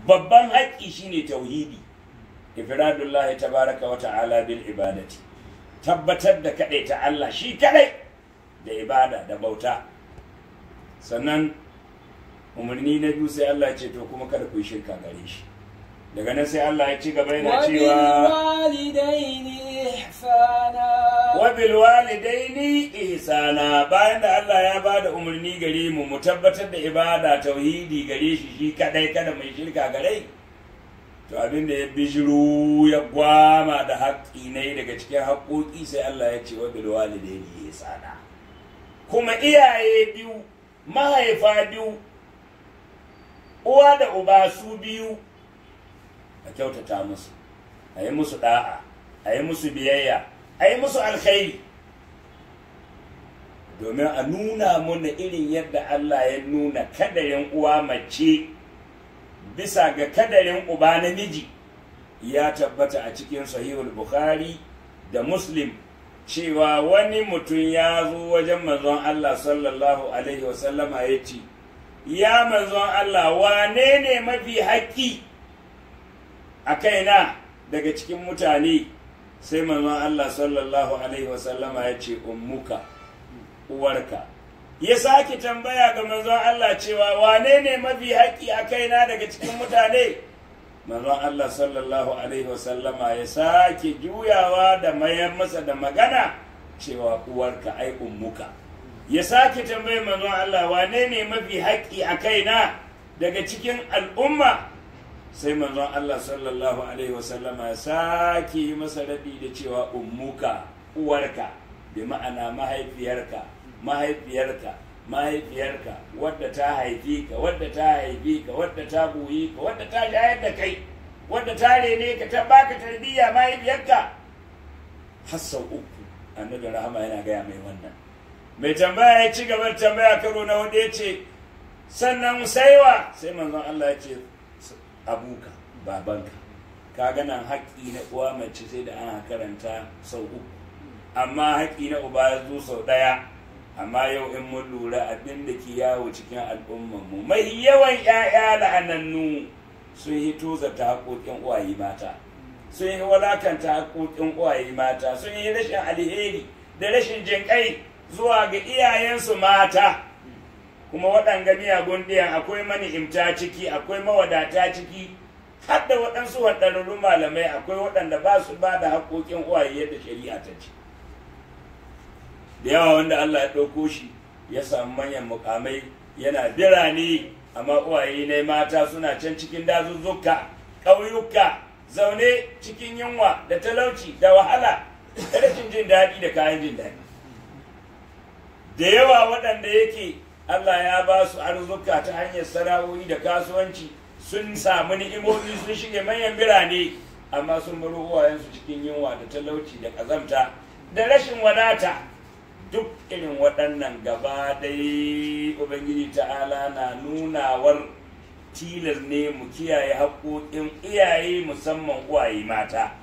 babban haƙƙi shine tauhidi ifradullah tabaraka wa ta'ala bil ibadati tabbatar da kaɗai ta Allah shi kaɗai da ibada da bauta sannan umarni na biyu sai Allah ya ce to kuma kada ku yi shirka gare shi daga nan sai Allah ya ci gaba yana cewa وبالوالدين إحسانا wabil walidaini ihsana bayan da Allah ya bada umarni gare mu mu tabbatar da ibada tauhidi gare shi shi kadai kada mai shirka gare to abin da ya bijiro ya gwama da haƙƙi ne daga cikin haƙoƙi sai Allah ya ce wabil walidaini ihsana kuma iyaye biyu mahaifa biyu uwa da uba su biyu a kyautata musu a yi musu da'a a yi musu biyayya a yi musu alkhairi domin a nuna muna irin yadda Allah ya nuna kadarin uwa mace bisa ga kadarin uba namiji ya tabbata a cikin sahihul bukhari da muslim cewa wani mutum ya zo wajen manzon Allah sallallahu alaihi wasallama ya ce ya manzon Allah wane ne mafi haƙƙi a kaina daga cikin mutane sai manzon Allah sallallahu alaihi wasallama ya ce ummuka uwarka ya sake tambaya ga manzon Allah cewa wane ne mafi haƙƙi a kaina daga cikin mutane manzon Allah sallallahu alaihi wasallama ya sake juyawa da mayar masa da magana cewa uwarka ai ummuka ya sake tambaye manzon Allah wane ne mafi haƙƙi a kaina daga cikin al'umma sai manzon Allah sallallahu alaihi wasallama ya sake yi masa rabi da cewa ummuka uwarka bi ma'ana mahaifiyarka mahaifiyarka mahaifiyarka wadda ta haifi ka wadda ta haifi ka wadda ta goyi ka wadda ta shayar da kai wadda ta rene ka ta baka tarbiyya mahaifiyarka har sau uku annabi rahama yana gaya mai wannan mai tambaya ya ci gaba da tambaya karo na wanda ya ce sannan saiwa sai manzon Allah ya ce abuka babanka ka nan haƙƙi na uwa mace sai da ana karanta sau uku amma haƙƙi na uba ya zo sau ɗaya amma yau in mun lura abin da ke yawo cikin al'ummanmu mai yawan 'ya'ya la'anannu sun yi tozarta haƙoƙin uwaye mata sun yi walakanta haƙoƙin uwaye mata sun yi rashin alheri da rashin jinƙai zuwa ga iyayensu mata kuma waɗanga miyagun ɗiyan akwai mani'imta ciki akwai mawadata ciki har da waɗansu waɗannan malamai akwai waɗanda ba su ba da haƙoƙin uwaye yadda shari'a ta ce da yawa wanda Allah ya ɗauko shi ya samu manyan mukamai yana birane amma uwaye ne mata suna can cikin dazuzzuka ƙauyuka zaune cikin yunwa da talauci da wahala da rashin jin daɗi da kayan jin daɗi da yawa waɗanda yake Allah ya ba su arzuka ta hanyar sana'o'i da kasuwanci sun samu ni'imomi sun shige manyan birane amma sun baro uwayensu cikin yunwa da talauci da ƙazamta da rashin wadata duk irin waɗannan gaba dai ubangiji ta'ala na nunawar tilas ne mu kiyaye haƙoƙin iyaye musamman uwaye mata